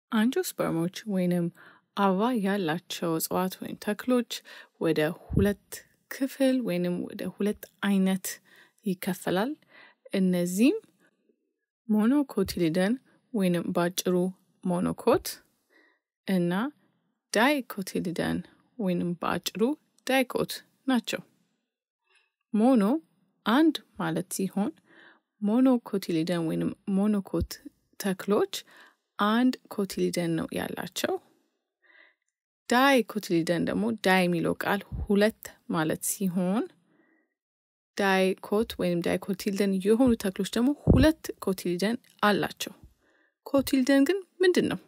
አንጂኦስፐርሞች ወይንም አበባ ያላቸው እጽዋት ወይም ተክሎች ወደ ሁለት ክፍል ወይንም ወደ ሁለት አይነት ይከፈላል። እነዚህም ሞኖኮቲሊደን ወይንም በአጭሩ ሞኖኮት እና ዳይኮቲሊደን ወይንም በአጭሩ ዳይኮት ናቸው። ሞኖ አንድ ማለት ሲሆን ሞኖኮቲሊደን ወይንም ሞኖኮት ተክሎች አንድ ኮቲሊደን ነው ያላቸው። ዳይ ኮቲሊደን ደግሞ ዳይ የሚለው ቃል ሁለት ማለት ሲሆን ዳይ ኮት ወይም ዳይ ኮቲሊደን የሆኑ ተክሎች ደግሞ ሁለት ኮቲሊደን አላቸው። ኮቲሊደን ግን ምንድን ነው?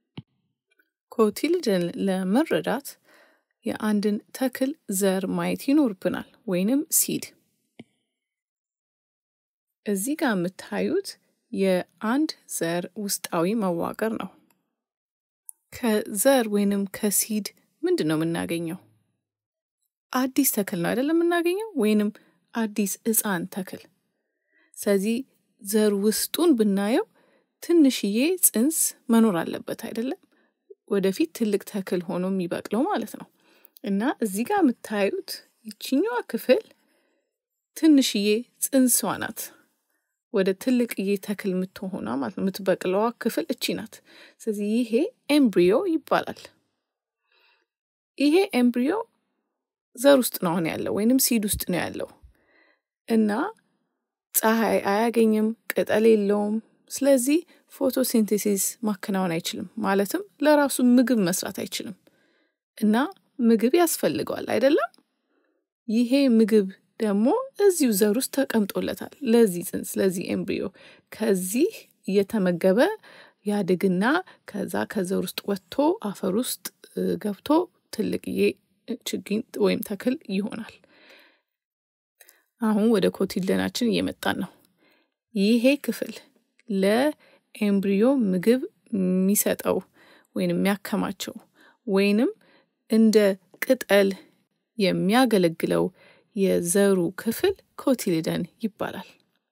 ኮቲሊደን ለመረዳት የአንድን ተክል ዘር ማየት ይኖርብናል፣ ወይንም ሲድ። እዚህ ጋር የምታዩት የአንድ ዘር ውስጣዊ መዋቅር ነው። ከዘር ወይንም ከሲድ ምንድን ነው የምናገኘው? አዲስ ተክል ነው አይደለም የምናገኘው፣ ወይንም አዲስ ሕፃን ተክል። ስለዚህ ዘር ውስጡን ብናየው ትንሽዬ ጽንስ መኖር አለበት አይደለም፣ ወደፊት ትልቅ ተክል ሆኖ የሚበቅለው ማለት ነው። እና እዚህ ጋር የምታዩት ይችኛዋ ክፍል ትንሽዬ ጽንሷ ናት። ወደ ትልቅዬ ተክል የምትሆኗ ማለት ነው። የምትበቅለዋ ክፍል እቺ ናት። ስለዚህ ይሄ ኤምብሪዮ ይባላል። ይሄ ኤምብሪዮ ዘር ውስጥ ነው አሁን ያለው ወይንም ሲድ ውስጥ ነው ያለው እና ፀሐይ አያገኝም፣ ቅጠል የለውም። ስለዚህ ፎቶሲንቴሲስ ማከናወን አይችልም፣ ማለትም ለራሱ ምግብ መስራት አይችልም እና ምግብ ያስፈልገዋል አይደለም። ይሄ ምግብ ደግሞ እዚሁ ዘር ውስጥ ተቀምጦለታል ለዚህ ጽንስ ለዚህ ኤምብሪዮ ከዚህ እየተመገበ ያድግና ከዛ ከዘር ውስጥ ወጥቶ አፈር ውስጥ ገብቶ ትልቅዬ ችግኝ ወይም ተክል ይሆናል። አሁን ወደ ኮቲሊደናችን እየመጣን ነው። ይሄ ክፍል ለኤምብሪዮ ምግብ የሚሰጠው ወይንም የሚያከማቸው ወይንም እንደ ቅጠል የሚያገለግለው የዘሩ ክፍል ኮቲሊደን ይባላል።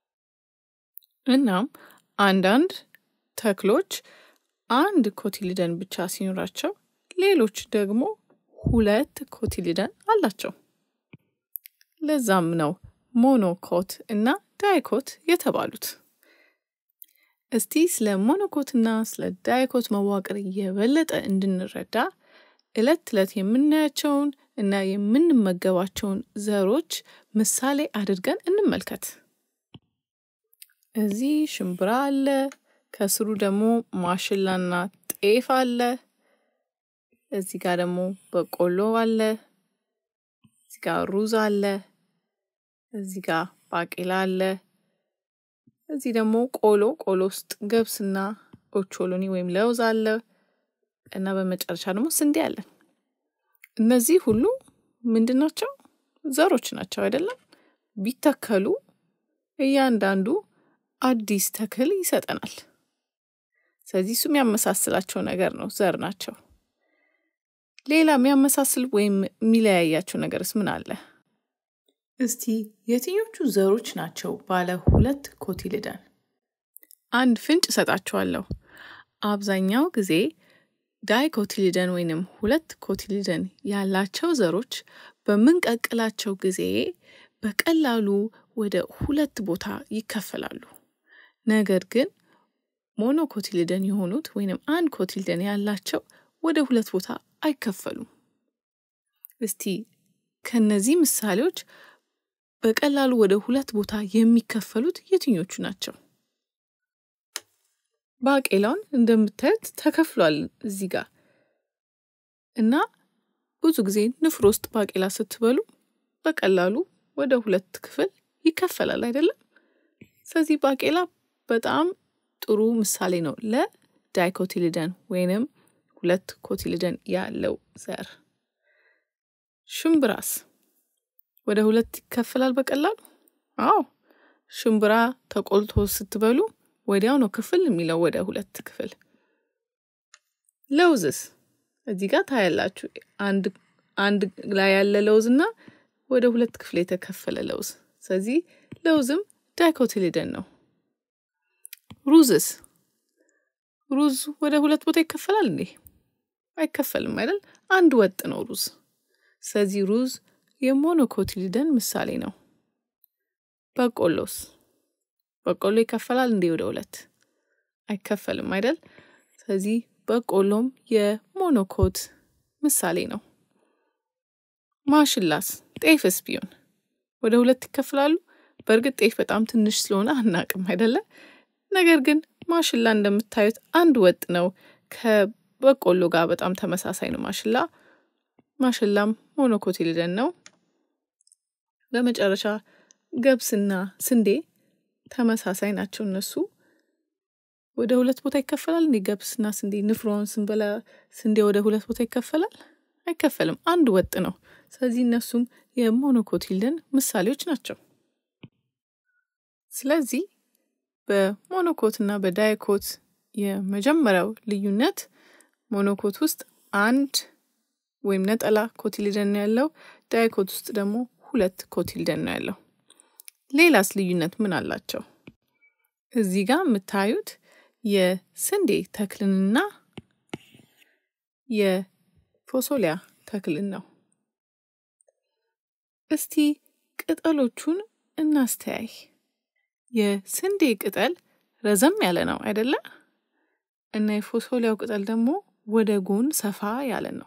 እናም አንዳንድ ተክሎች አንድ ኮቲሊደን ብቻ ሲኖራቸው፣ ሌሎች ደግሞ ሁለት ኮቲሊደን አላቸው። ለዛም ነው ሞኖኮት እና ዳይኮት የተባሉት። እስቲ ስለ ሞኖኮትና ስለ ዳይኮት መዋቅር የበለጠ እንድንረዳ ዕለት ዕለት የምናያቸውን እና የምንመገባቸውን ዘሮች ምሳሌ አድርገን እንመልከት። እዚህ ሽምብራ አለ፣ ከስሩ ደግሞ ማሽላና ጤፍ አለ። እዚህ ጋር ደግሞ በቆሎ አለ። እዚህ ጋር ሩዝ አለ። እዚህ ጋር ባቄላ አለ። እዚህ ደግሞ ቆሎ ቆሎ ውስጥ ገብስና ኦቾሎኒ ወይም ለውዝ አለ እና በመጨረሻ ደግሞ ስንዴ አለ። እነዚህ ሁሉ ምንድን ናቸው? ዘሮች ናቸው አይደለም? ቢተከሉ እያንዳንዱ አዲስ ተክል ይሰጠናል። ስለዚህ እሱ የሚያመሳስላቸው ነገር ነው፣ ዘር ናቸው። ሌላ የሚያመሳስል ወይም የሚለያያቸው ነገርስ ምን አለ? እስቲ የትኞቹ ዘሮች ናቸው ባለ ሁለት ኮቲሊደን? አንድ ፍንጭ እሰጣችኋለሁ። አብዛኛው ጊዜ ዳይ ኮቲሊደን ወይንም ሁለት ኮቲሊደን ያላቸው ዘሮች በምንቀቅላቸው ጊዜ በቀላሉ ወደ ሁለት ቦታ ይከፈላሉ። ነገር ግን ሞኖኮቲሊደን የሆኑት ወይንም አንድ ኮቲሊደን ያላቸው ወደ ሁለት ቦታ አይከፈሉም። እስቲ ከነዚህ ምሳሌዎች በቀላሉ ወደ ሁለት ቦታ የሚከፈሉት የትኞቹ ናቸው? ባቄላውን እንደምታዩት ተከፍሏል እዚህ ጋር እና ብዙ ጊዜ ንፍሮ ውስጥ ባቄላ ስትበሉ በቀላሉ ወደ ሁለት ክፍል ይከፈላል አይደለም? ስለዚህ ባቄላ በጣም ጥሩ ምሳሌ ነው ለዳይኮቲሊደን ወይንም ሁለት ኮቲሊደን ያለው ዘር። ሽምብራስ ወደ ሁለት ይከፈላል በቀላሉ? አዎ፣ ሽምብራ ተቆልቶ ስትበሉ ወዲያው ነው ክፍል የሚለው ወደ ሁለት ክፍል። ለውዝስ እዚህ ጋር ታያላችሁ። አንድ አንድ ላይ ያለ ለውዝ እና ወደ ሁለት ክፍል የተከፈለ ለውዝ። ስለዚህ ለውዝም ዳይኮቲሊደን ነው። ሩዝስ ሩዝ ወደ ሁለት ቦታ ይከፈላል እንዴ? አይከፈልም አይደል? አንድ ወጥ ነው ሩዝ። ስለዚህ ሩዝ የሞኖኮቲሊደን ምሳሌ ነው። በቆሎስ በቆሎ ይከፈላል እንዴ ወደ ሁለት? አይከፈልም አይደል? ስለዚህ በቆሎም የሞኖኮት ምሳሌ ነው። ማሽላስ ጤፍስ ቢሆን ወደ ሁለት ይከፍላሉ? በእርግጥ ጤፍ በጣም ትንሽ ስለሆነ አናቅም አይደለ? ነገር ግን ማሽላ እንደምታዩት አንድ ወጥ ነው። ከበቆሎ ጋር በጣም ተመሳሳይ ነው ማሽላ። ማሽላም ሞኖኮቲሊደን ነው። በመጨረሻ ገብስና ስንዴ ተመሳሳይ ናቸው። እነሱ ወደ ሁለት ቦታ ይከፈላል እንዴ? ገብስና ስንዴ ንፍሮውን ስንበላ ስንዴ ወደ ሁለት ቦታ ይከፈላል? አይከፈልም። አንድ ወጥ ነው። ስለዚህ እነሱም የሞኖኮቲሊደን ምሳሌዎች ናቸው። ስለዚህ በሞኖኮት እና በዳይኮት የመጀመሪያው ልዩነት ሞኖኮት ውስጥ አንድ ወይም ነጠላ ኮቲሊደን ነው ያለው። ዳይኮት ውስጥ ደግሞ ሁለት ኮቲሊደን ነው ያለው። ሌላስ ልዩነት ምን አላቸው? እዚህ ጋር የምታዩት የስንዴ ተክልንና የፎሶሊያ ተክልን ነው። እስቲ ቅጠሎቹን እናስተያይ። የስንዴ ቅጠል ረዘም ያለ ነው አይደለ? እና የፎሶሊያው ቅጠል ደግሞ ወደ ጎን ሰፋ ያለ ነው።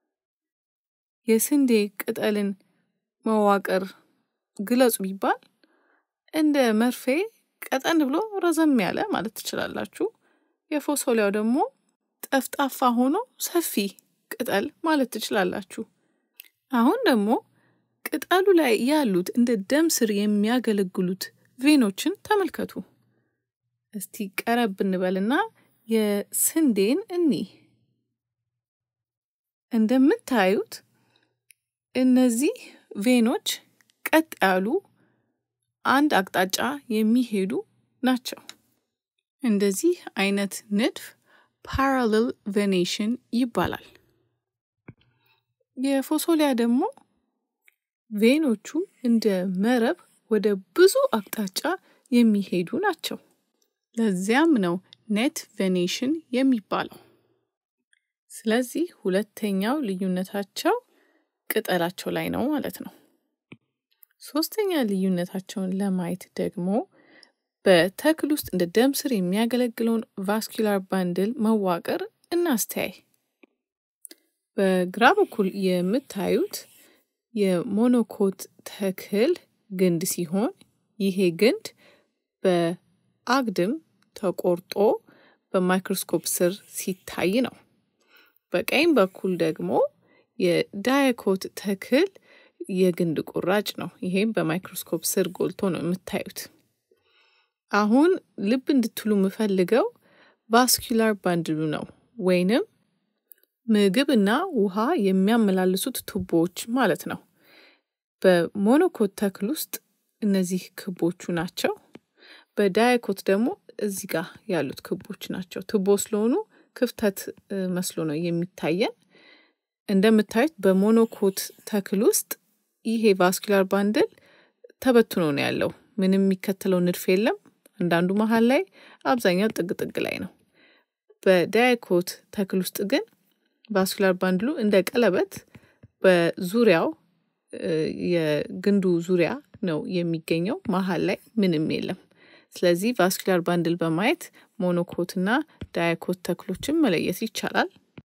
የስንዴ ቅጠልን መዋቅር ግለጹ ቢባል እንደ መርፌ ቀጠን ብሎ ረዘም ያለ ማለት ትችላላችሁ። የፎሶሊያው ደግሞ ጠፍጣፋ ሆኖ ሰፊ ቅጠል ማለት ትችላላችሁ። አሁን ደግሞ ቅጠሉ ላይ ያሉት እንደ ደም ስር የሚያገለግሉት ቬኖችን ተመልከቱ። እስቲ ቀረብ እንበልና የስንዴን እኒ እንደምታዩት እነዚህ ቬኖች ቀጥ ያሉ አንድ አቅጣጫ የሚሄዱ ናቸው። እንደዚህ አይነት ንድፍ ፓራሌል ቬኔሽን ይባላል። የፎሶሊያ ደግሞ ቬኖቹ እንደ መረብ ወደ ብዙ አቅጣጫ የሚሄዱ ናቸው። ለዚያም ነው ኔት ቬኔሽን የሚባለው። ስለዚህ ሁለተኛው ልዩነታቸው ቅጠላቸው ላይ ነው ማለት ነው። ሶስተኛ ልዩነታቸውን ለማየት ደግሞ በተክል ውስጥ እንደ ደም ስር የሚያገለግለውን ቫስኩላር ባንድል መዋቅር እናስተያይ። በግራ በኩል የምታዩት የሞኖኮት ተክል ግንድ ሲሆን ይሄ ግንድ በአግድም ተቆርጦ በማይክሮስኮፕ ስር ሲታይ ነው። በቀኝ በኩል ደግሞ የዳያኮት ተክል የግንድ ቁራጭ ነው። ይሄም በማይክሮስኮፕ ስር ጎልቶ ነው የምታዩት። አሁን ልብ እንድትሉ የምፈልገው ቫስኩላር ባንድሉ ነው ወይንም ምግብ እና ውሃ የሚያመላልሱት ቱቦዎች ማለት ነው። በሞኖኮት ተክል ውስጥ እነዚህ ክቦቹ ናቸው። በዳያኮት ደግሞ እዚህ ጋር ያሉት ክቦች ናቸው። ቱቦ ስለሆኑ ክፍተት መስሎ ነው የሚታየን። እንደምታዩት በሞኖኮት ተክል ውስጥ ይሄ ቫስኩላር ባንድል ተበትኖ ነው ያለው። ምንም የሚከተለው ንድፍ የለም። አንዳንዱ መሀል ላይ፣ አብዛኛው ጥግ ጥግ ላይ ነው። በዳያኮት ተክል ውስጥ ግን ቫስኩላር ባንድሉ እንደ ቀለበት በዙሪያው የግንዱ ዙሪያ ነው የሚገኘው። መሀል ላይ ምንም የለም። ስለዚህ ቫስኩላር ባንድል በማየት ሞኖኮት እና ዳያኮት ተክሎችን መለየት ይቻላል።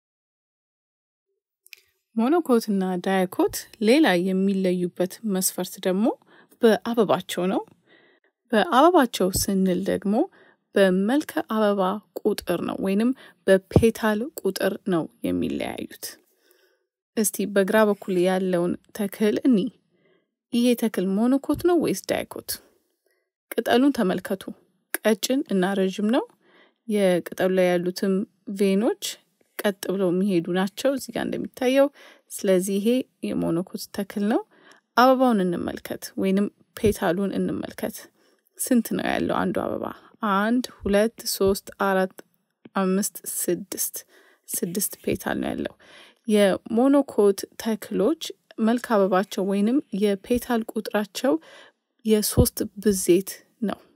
ሞኖኮት እና ዳያኮት ሌላ የሚለዩበት መስፈርት ደግሞ በአበባቸው ነው። በአበባቸው ስንል ደግሞ በመልከ አበባ ቁጥር ነው ወይንም በፔታል ቁጥር ነው የሚለያዩት። እስቲ በግራ በኩል ያለውን ተክል እኒ ይሄ ተክል ሞኖኮት ነው ወይስ ዳያኮት? ቅጠሉን ተመልከቱ። ቀጭን እና ረዥም ነው። የቅጠሉ ላይ ያሉትም ቬኖች ቀጥ ብለው የሚሄዱ ናቸው እዚህ ጋር እንደሚታየው። ስለዚህ ይሄ የሞኖኮት ተክል ነው። አበባውን እንመልከት ወይንም ፔታሉን እንመልከት። ስንት ነው ያለው አንዱ አበባ? አንድ፣ ሁለት፣ ሶስት፣ አራት፣ አምስት፣ ስድስት ስድስት ፔታል ነው ያለው። የሞኖኮት ተክሎች መልክ አበባቸው ወይንም የፔታል ቁጥራቸው የሶስት ብዜት ነው።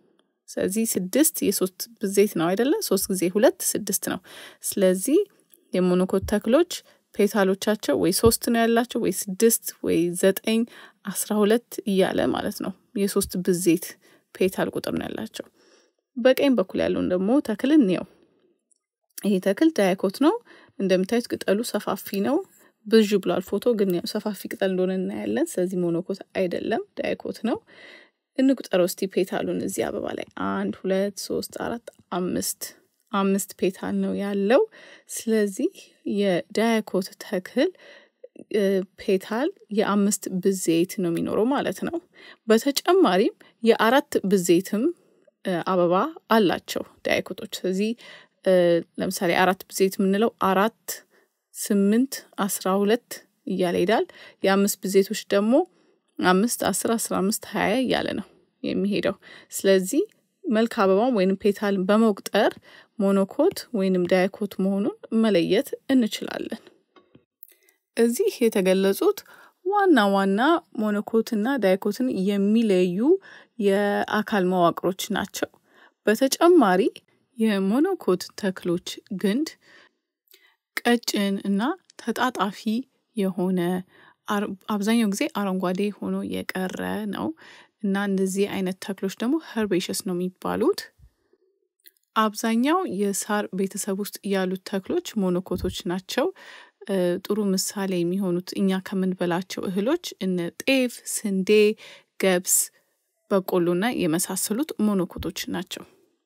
ስለዚህ ስድስት የሶስት ብዜት ነው አይደለ? ሶስት ጊዜ ሁለት ስድስት ነው። ስለዚህ የሞኖኮት ተክሎች ፔታሎቻቸው ወይ ሶስት ነው ያላቸው ወይ ስድስት ወይ ዘጠኝ አስራ ሁለት እያለ ማለት ነው። የሶስት ብዜት ፔታል ቁጥር ነው ያላቸው። በቀኝ በኩል ያለውን ደግሞ ተክል እንየው። ይሄ ተክል ዳያኮት ነው። እንደምታዩት ቅጠሉ ሰፋፊ ነው። ብዥ ብሏል ፎቶ ግን ያው ሰፋፊ ቅጠል እንደሆነ እናያለን። ስለዚህ ሞኖኮት አይደለም ዳያኮት ነው። እንቁጠረው እስቲ ፔታሉን እዚህ አበባ ላይ አንድ ሁለት ሶስት አራት አምስት አምስት ፔታል ነው ያለው። ስለዚህ የዳያኮት ተክል ፔታል የአምስት ብዜት ነው የሚኖረው ማለት ነው። በተጨማሪም የአራት ብዜትም አበባ አላቸው ዳያኮቶች። ስለዚህ ለምሳሌ አራት ብዜት የምንለው አራት፣ ስምንት፣ አስራ ሁለት እያለ ይሄዳል። የአምስት ብዜቶች ደግሞ አምስት፣ አስር፣ አስራ አምስት፣ ሀያ እያለ ነው የሚሄደው። ስለዚህ መልክ አበባም ወይንም ፔታልን በመቁጠር ሞኖኮት ወይንም ዳያኮት መሆኑን መለየት እንችላለን። እዚህ የተገለጹት ዋና ዋና ሞኖኮትና ዳያኮትን የሚለዩ የአካል መዋቅሮች ናቸው። በተጨማሪ የሞኖኮት ተክሎች ግንድ ቀጭን እና ተጣጣፊ የሆነ አብዛኛው ጊዜ አረንጓዴ ሆኖ የቀረ ነው እና እንደዚህ አይነት ተክሎች ደግሞ ኸርቤሸስ ነው የሚባሉት። አብዛኛው የሳር ቤተሰብ ውስጥ ያሉት ተክሎች ሞኖኮቶች ናቸው። ጥሩ ምሳሌ የሚሆኑት እኛ ከምንበላቸው እህሎች እነ ጤፍ፣ ስንዴ፣ ገብስ፣ በቆሎና የመሳሰሉት ሞኖኮቶች ናቸው።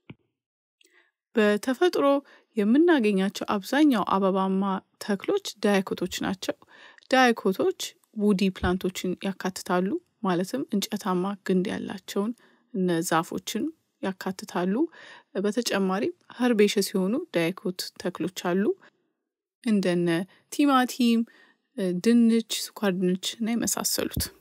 በተፈጥሮ የምናገኛቸው አብዛኛው አበባማ ተክሎች ዳያኮቶች ናቸው። ዳያኮቶች ውዲ ፕላንቶችን ያካትታሉ። ማለትም እንጨታማ ግንድ ያላቸውን እነ ዛፎችን ያካትታሉ። በተጨማሪም ኸርቤሸስ የሆኑ ዳያኮት ተክሎች አሉ። እንደነ ቲማቲም፣ ድንች፣ ስኳር ድንች እና የመሳሰሉት